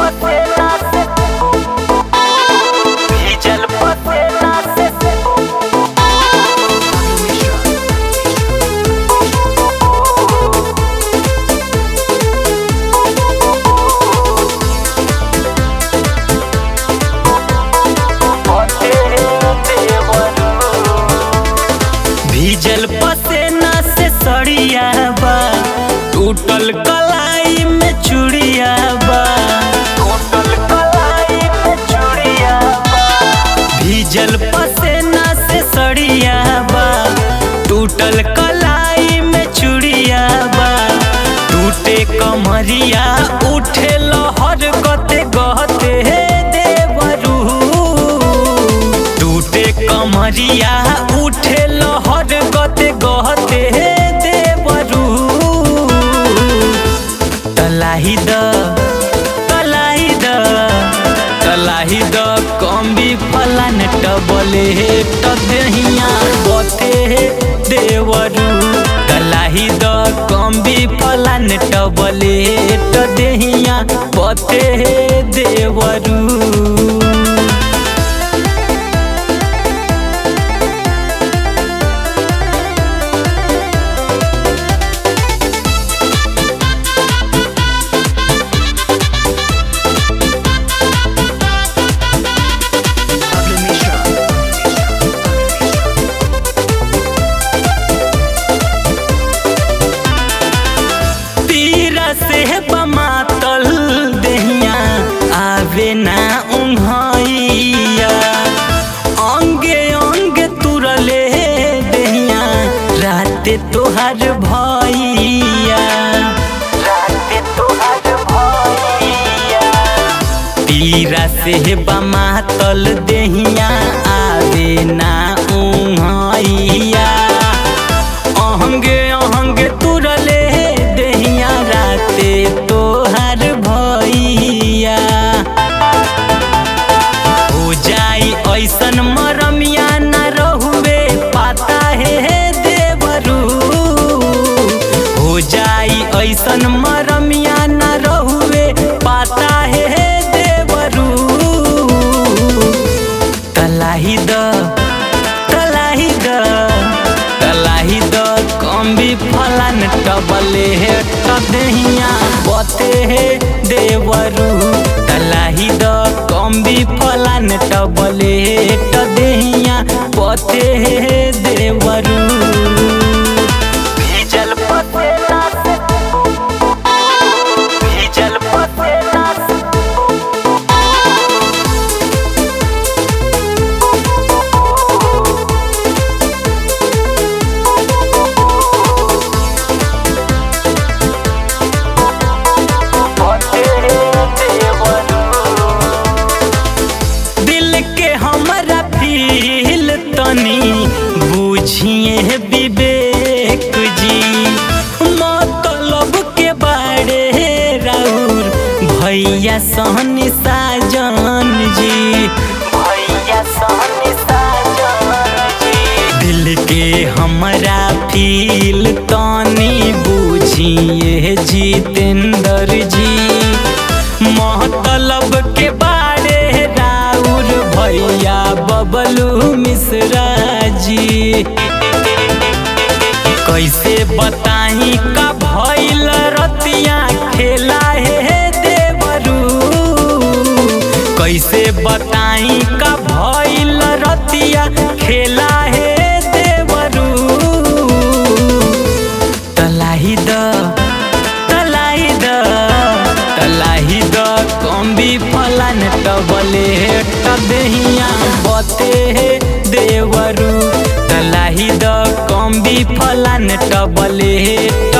पसेना से भीजल पसेना से भीजल पसेना से सड़िया बा टूटल कलाई में चूड़िया बा टूटल कलाई में चूड़िया बा भीजल पसेना से सड़िया बा टूटल कलाई में चूड़िया बा टूटे कमरिया उठे लहर गते गहते हे देवरू टूटे कमरिया उठे लहर गते गहते हे देवरू तलाही द तलाही द तलाही द कम्बी फलान टबले हे टदहिया बते हे देवरू तलाही द कम्बी फलान टबले हे टदहिया बते हे देवरू तीरा से बमातल दहिया आवे ना उन्हैया अंगे अंगे तुरले दहिया राते तोहार भैया राते तोहार भैया तीरा से बमातल दहिया आवे ना उन्हैया अहंगे अहंगे तुरले दहिया राते तोहार भैया हो जाई ऐसन मरमिया न रहुए पाता हे देवरू हो जाई ऐसन मरमिया न रहुए पाता हे देवरू तलाही द तलाही द तलाही द कम्बी फलान टबले हे टदहिया बते हे देवरू तलाही द कम्बी फलान टबले हे टदहिया बते हे देवरू भीजल पसेना से भीजल पसेना से दिल के हमरा फील तनी बुझिए विवेक जी मतलब के बारे राउर भैया सहनी साजन जी भैया सहनी साजन जी दिल के हमरा फील तनी बुझिए जितेंद्र जी मतलब के बारे राउर भैया बबलू मिश्रा जी कैसे बताई का भइल रतिया खेला हे देवरू कैसे बताई का भइल रतिया खेला हे देवरू तलाही द तलाही द तलाही द कम्बी फलान टबले हे टदहिया बते हे देवरू तलाही द कम्बी फलान टबले हे